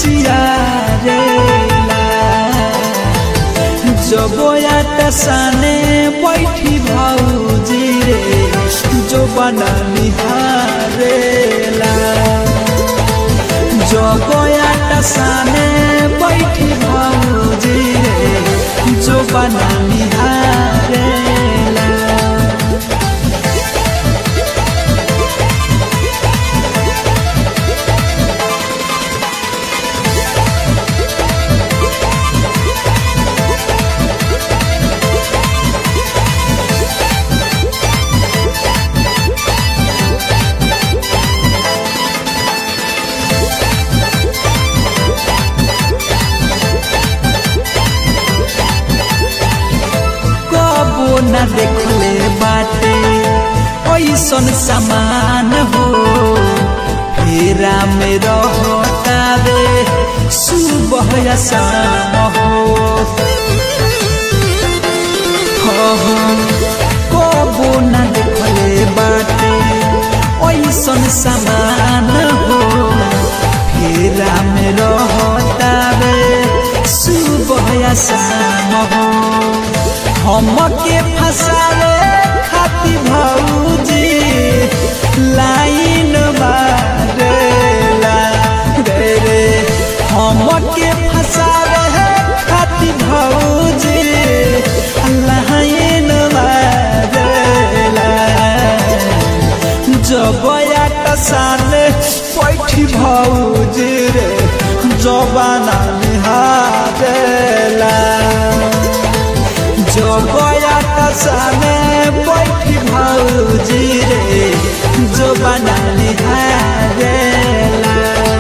चियारेला जबोया टसाने बैठी भौजी रे जो बना निहारेला जबोया टसाने बैठी भौजी रे जो बना निहारेला कबो न देखले बाटे ऐसन समान हो फेरा में रहतावे सुबह या शाम हो हो हो कबो न देखले बाटे ऐसन समान हो फेरा में रहतावे सुबह या शाम हो हमके फसावे खाती भौजी लाइन मारेला रे रे हमके फसावे खाती भौजी लाइन मारेला जबया टसाने पैठी भौजी रे जबाना निहारेला जबया टसाने बैठी भौजी रे जो बना निहारेला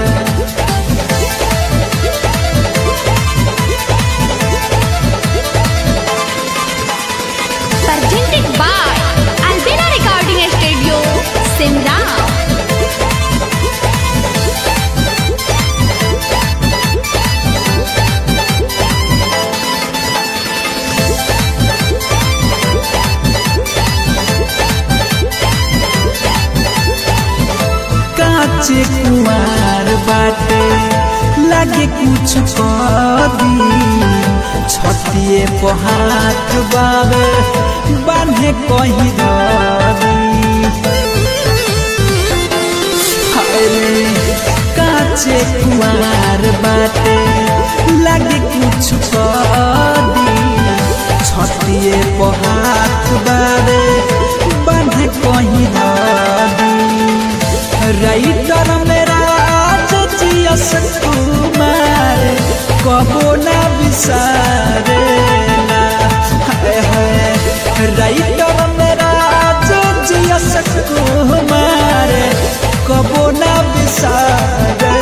presented by Albina Recording Studio, Simran. काचे कुमार बाटे लागे कुछ कदी छतिए पहात बावे बान्हे कहीं ददी हाय काचे कुमार बाटे लागे कुछ कदी छतिए पहात बावे बान्हे कहीं ददी राइटर मेरा जियस कुमार कबो ना बिसारे हाय हाय राइटर मेरा जियस कुमार कबो ना बिसारे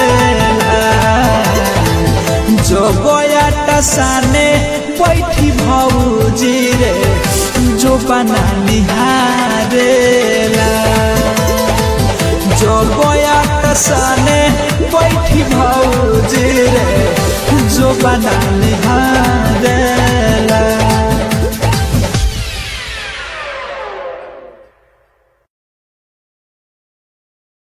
जो बया टसाने बैठी भौजी रे जो बना निहारेला जो बया टसाने बैठी भौजी रे जो बना निहार